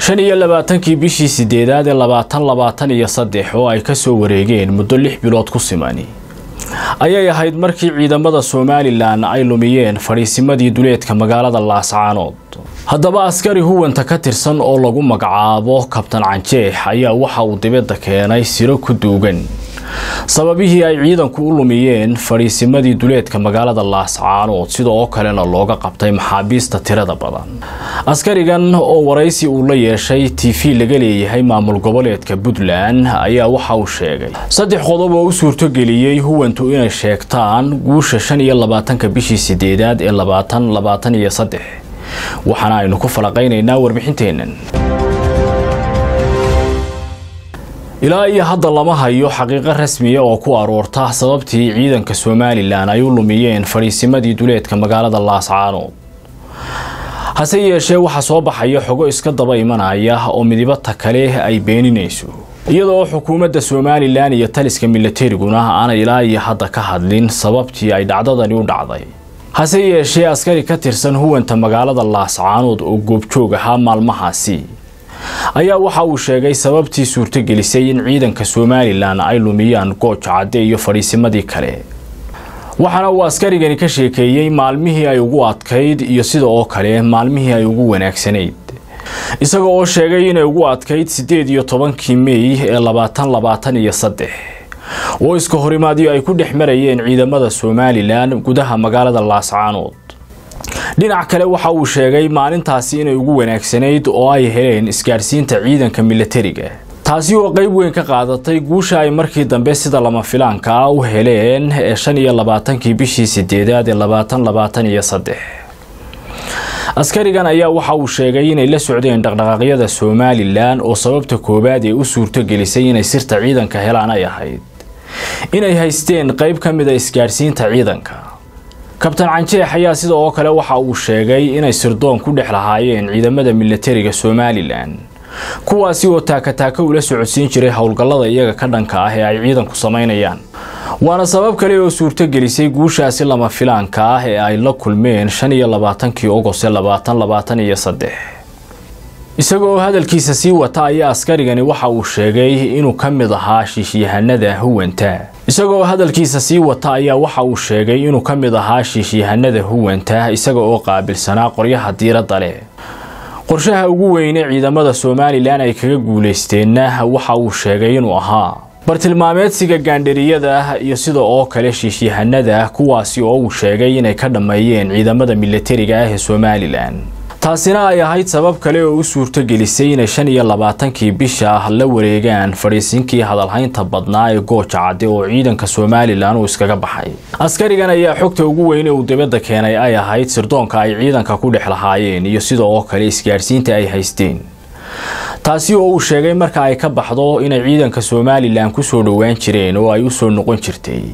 shan iyo labaatankii bishii sideedaad ee labaatan labaatan iyo saddex oo ay kasoo wareegeen muddo lix bilood ku simani ayay ahayd markii ciidamada somalilan ay lumiyeen fadhiisimadii duleedka magaalada laascaanood haddaba askari huwanta ka tirsan oo lagu magacaabo kabtan canjeex ayaa waxa uu dibadda keenay siro ku duugan sababihii ay ciidanku u lumiyeen fadhiisimadii duleedka magaalada laascaanood sida oo kalena looga qabtay maxaabiista tirada badan askarigan oo waraysi uu la yeeshay t v laga leeyahay maamul goboleedka puntland ayaa waxa uu sheegay saddex qodob oo u suurtogeliyey huwantu inay sheegtaan guusha shan iyo labaatanka bishii sideedaad ee labaatan labaatan iyo saddex waxaana aynu ku falaqaynaynaa warbixinteennan ilaa iyo hadda lama hayo xaqiiqo rasmiya oo ku aroorta sababtii ciidanka somalilan ay u lumiyeen fadhiisimadii duleedka magaalada laascaanood hase yeeshee waxaa soo baxaya xogo iska daba imanaya oo midibata kale ay beeninayso iyada oo xukuumadda somalilan iyo taliska milatariguna aanay ilaa iyo hadda ka hadlin sababtii ay dhacdadani u dhacday hase yeeshee askari ka tirsan huwanta magaalada laascaanood oo goobjoog ahaa maalmahaasi ayaa waxa uu sheegay sababtii suurtogelisay in ciidanka somalilan ay lumiyaan gooja cadde iyo fadhiisimadii kale waxaana uu askarigani ka sheekeeyey maalmihii ay ugu adkayd iyo sida oo kale maalmihii ay ugu wanaagsanayd isaga oo sheegay inay ugu adkayd siddeed iyo tobankii mey ee labaatan labaatan iyo saddex oo iska horimaadyo ay ku dhex marayeen ciidamada somalilan gudaha magaalada laascaanood dhinac kale waxa uu sheegay maalintaasi inay ugu wanaagsanayd oo ay heleen isgaadhsiinta ciidanka milatariga taasi oo qeyb weyn ka qaadatay guusha ay markii dambe sida lama filaanka ah u heleen ee shan iyo labaatankii bishii sideedaad ee labaatan labaatan iyo saddex askarigan ayaa waxa uu sheegay inay la socdeen dhaqdhaqaaqyada somalilan oo sababta koowaad ee u suurtogelisay inay sirta ciidanka helaan ay ahayd inay haysteen qeyb ka mid a isgaadhsiinta ciidanka kabtan canjeex ayaa sida oo kale waxa uu sheegay inay sirdoon ku dhex lahaayeen ciidamada milatariga somalilan kuwaasi oo taakataaka ula socodsiin jiray howlgallada iyaga ka dhanka ah ee ay ciidanku samaynayaan waana sabab kale oo suurtogelisay guushaasi lama filaanka ah ee ay la kulmeen shan iyo labaatankii ogost ee labaatan labaatan iyo saddex isaga oo hadalkiisa sii wata ayaa askarigani waxa uu sheegay inuu ka mid ahaa shiishyahanada huwanta isagaoo hadalkiisa sii wata ayaa waxa uu sheegay inuu ka mid ahaa shiishyahanada huwanta isaga oo qaabilsanaa qoryaha diiradda leh qorshaha ugu weyne ciidamada somalilan ay kaga guulaysteenna waxa uu sheegay inuu ahaa bartilmaameedsiga gaandhariyada iyo sida oo kale shiishyahanada kuwaasi oo uu sheegay inay ka dhammeeyeen ciidamada milatariga ah ee somalilan taasina ay ahayd sabab kale oo u suurtogelisay inay shan iyo labaatankii bisha la wareegaan fadhiisinkii hadalhaynta badnaa ee gooja cadde oo ciidanka somalilan uu iskaga baxay askarigan ayaa xogta ugu weyne uu dibadda keenay ay ahayd sirdoonka ay ciidanka ku dhex lahaayeen iyo sida oo kale isgaadhsiinta ay haysteen taasi oo uu sheegay marka ay ka baxdo inay ciidanka somalilan kusoo dhowaan jireen oo ay usoo noqon jirtay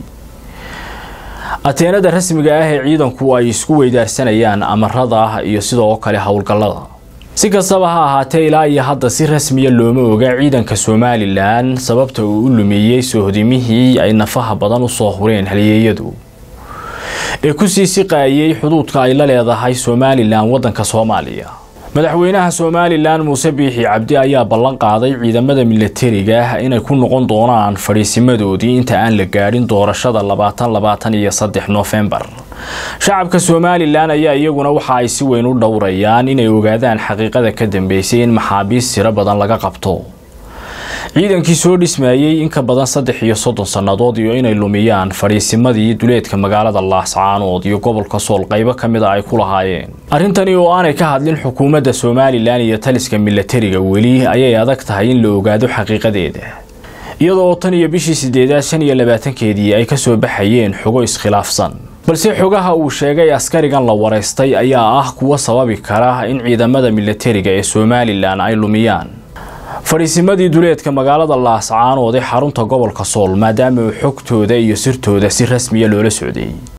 ateenada rasmiga ah ee ciidanku ay isku weydaarsanayaan amarada iyo sidoo kale howlgallada si kastaba ha ahaatee ilaa iyo hadda si rasmiya looma oga ciidanka somalilan sababta uu u lumiyey soohodimihii ay nafaha badan usoo hureen halyeeyadu ee kusii siqaayay xuduudka ay la leedahay somalilan waddanka soomaaliya madaxweynaha somalilan muuse biixi cabdi ayaa ballan qaaday ciidamada milatariga inay ku noqon doonaan fadhiisimadoodii inta aan la gaadhin doorashada labaatan labaatan iyo saddex noofembar shacabka somalilan ayaa iyaguna waxa ay si weyn u dhowrayaan inay ogaadaan xaqiiqada ka dambeysay in maxaabiist tiro badan laga qabto ciidankii soo dhismayey in ka badan saddex iyo soddon sannadood iyo inay lumiyaan fadhiisimadii duleedka magaalada laascaanood iyo gobolka sool qaybo ka mid a ay ku lahaayeen arrintani oo aanay ka hadlin xukuumadda somalilan iyo taliska milatariga weli ayay adag tahay in la ogaado xaqiiqadeeda iyadoo tan iyo bishii sideedaad shan iyo labaatankeedii ay kasoo baxayeen xogo iskhilaafsan balse xogaha uu sheegay askarigan la waraystay ayaa ah kuwa sababi kara in ciidamada milatariga ee somalilan ay lumiyaan fadhiisimadii duleedka magaalada laascaanood ee xarunta gobolka sool maadaama xogtooda iyo sirtooda si rasmiya loola socday